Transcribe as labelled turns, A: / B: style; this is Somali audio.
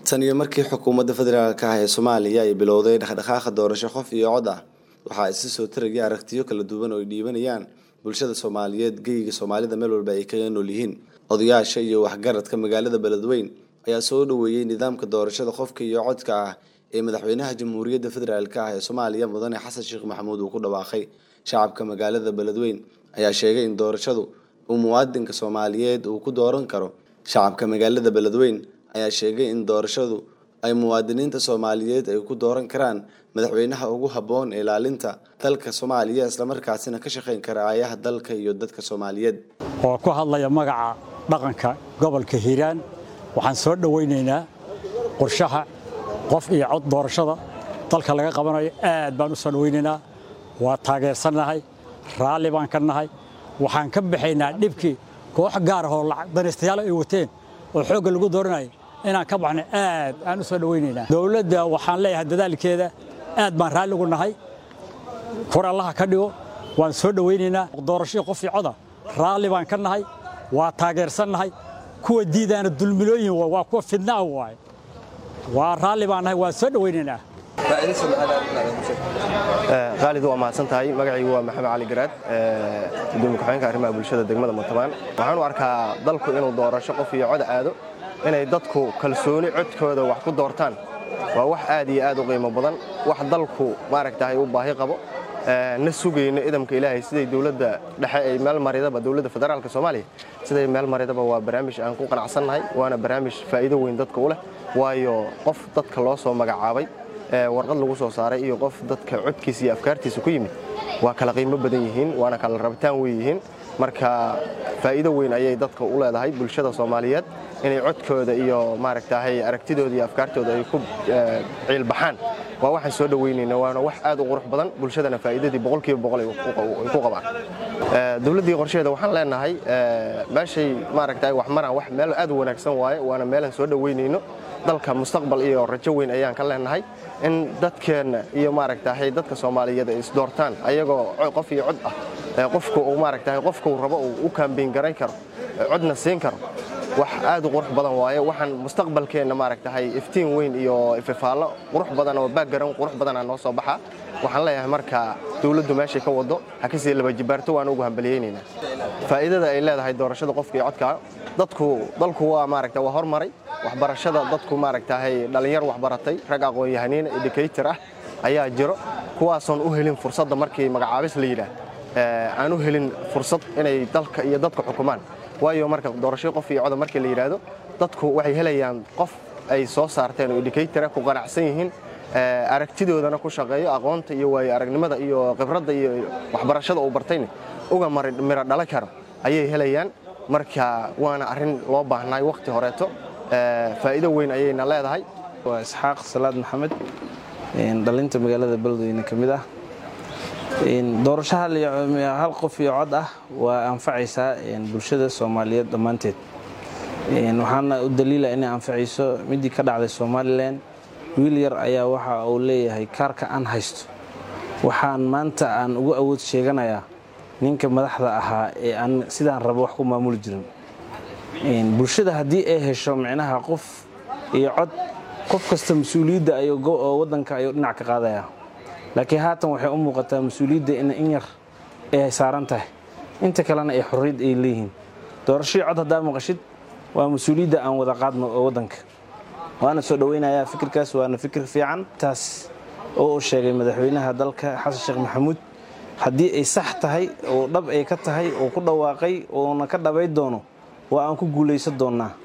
A: tan iyo markii xukuumadda federaalk ah ee soomaaliya ay bilowday dhaqdhaqaaqa doorasho qof iyo cod ah waxaa isi soo taraya aragtiyo kala duwan oo ay dhiibanayaan bulshada soomaaliyeed geyga soomaalida meel walba ay kaga nool yihiin odayaasha iyo waxgaradka magaalada beledweyn ayaa soo dhaweeyey nidaamka doorashada qofka iyo codka ah ee madaxweynaha jamhuuriyadda federaalk ah ee soomaaliya mudane xasan sheekh maxamuud uu ku dhawaaqay shacabka magaalada beledweyn ayaa sheegay in doorashadu uu muwaadinka soomaaliyeed uu ku dooran karo shacabka magaalada beledweyn ayaa sheegay in doorashadu ay muwaadiniinta soomaaliyeed ay ku dooran karaan madaxweynaha ugu habboon ilaalinta dalka soomaaliya islamarkaasina ka shaqayn kara aayaha dalka iyo dadka soomaaliyeed
B: oo ku hadlaya magaca dhaqanka gobolka hiiraan waxaan soo dhowaynaynaa qorshaha qof iyo cod doorashada dalka laga qabanayo aad baan u soo dhowaynaynaa waa taageersannahay raalli baan ka nahay waxaan ka baxaynaa dhibkii koox gaar ahoo danaystayaal ay wateen oo xoogga lagu dooranayo inaan ka baxno aad aan u soo dhowaynaynaa dowladda waxaan leeyahay dadaalkeeda aad baan raalli ugu nahay kor allaha ka dhigo waan soo dhowaynaynaa doorashadii qof iyo coda raalli baan ka nahay waa taageersannahay kuwa diidaana dulmilooyin waa kuwa fidnaa waaye waa raalli baan nahay waan soo dhowaynaynaa
C: khaalid waa mahadsan tahay magacaygu waa maxamed cali garaad gudoomiye ku-xigeenka arrimaha bulshada degmada muntubaan waxaan u arkaa dalku inuu doorasho qof iyo cod aado inay dadku kalsooni codkooda wax ku doortaan waa wax aad iyo aad u qiimo badan wax dalku maaragtahay u baahi qabo na sugayno idamka ilaahay siday dowladda dhexe ay meel maridaba dowladda federaalka soomaaliya siday meel maridaba waa barnaamij aan ku qanacsannahay waana barnaamij faa'iido weyn dadka u leh waayo qof dadka loo soo magacaabay warqad lagu soo saaray iyo qof dadka codkiisa iyo afkaartiisa ku yimid waa kala qiimo badan yihiin waana kala rabitaan wey yihiin marka faa'iido weyn ayay dadka u leedahay bulshada soomaaliyeed inay codkooda iyo maaragtahay aragtidooda iyo afkaartooda ay ku ciilbaxaan waa waxaan soo dhoweynayna waana wax aad u qurux badan bulshadana faa'iidadii boqolkiiba boqol ay ku qabaan dowladdii qorsheeda waxaan leenahay meeshay maaragtahay wax maraan wax meel aad u wanaagsan waaye waana meelaan soo dhoweynayno dalka mustaqbal iyo rajo weyn ayaan ka leenahay in dadkeenna iyo maaragtahay dadka soomaaliyeed ay isdoortaan ayagoo qof iyo cod ah qofka uu maaragtahay qofka uu rabo uu u kaambeyn garan karo codna siin karo wax aad u qurux badan waaye waxaan mustaqbalkeenna maaragtahay iftiin weyn iyo ififaallo qurux badan oo baaggaran qurux badanaa noo soo baxa waxaan leeyahay marka dowladdu meeshay ka wado ha ka sii laba jibaarto waan ugu hambaliyeynaynaa faa'iidada ay leedahay doorashada qofka iyo codka dadku dalku waa maaragta waa hormaray waxbarashada dadku maaragtahay dhallinyar waxbaratay rag aqoon-yahaniin educator ah ayaa jiro kuwaasoon u helin fursadda markii magacaabis la yidhaah aan u helin fursad inay dalka iyo dadka xukumaan waayo marka doorashada qof iyo coda markii la yidhaahdo dadku waxay helayaan qof ay soo saarteen oo educatora ku qanacsan yihiin aragtidoodana ku shaqeeyo aqoonta iyo waayo aragnimada iyo khibradda iyo waxbarashada uu bartayna uga miro dhala karo ayay helayaan marka waana arrin loo baahnaay wakhti horeeto faa'iido weyn ayayna leedahay
D: waa isxaaq salaad maxamed dhalinta magaalada beledweyne ka mid ah doorasho hal qof iyo cod ah waa anfacaysaa bulshada soomaaliyeed dhammaanteed waxaana u daliila inay anfacayso midii ka dhacday somalilan wiil yar ayaa waxa uu leeyahay kaarka aan haysto waxaan maanta aan ugu awood sheeganayaa ninka madaxda ahaa ee aan sidaan rabo wax ku maamuli jirin bulshada haddii ay hesho micnaha qof iyo cod qof kasta mas-uuliyadda oo waddanka ayuu dhinac ka qaadaya laakiin haatan waxay u muuqataa mas-uuliyadda in yar ay saaran tahay inta kalena ay xorriyad ay leeyihiin doorashadii cod haddaa maqashid waa mas-uuliyadda aan wada qaadno oo waddanka waana soo dhoweynayaa fikirkaas waana fikir fiican taas oo uu sheegay madaxweynaha dalka xasan sheekh maxamuud haddii ay sax tahay oo dhab ay ka tahay oo ku dhawaaqay oona ka dhabay doono waa aan ku guulaysan doonnaa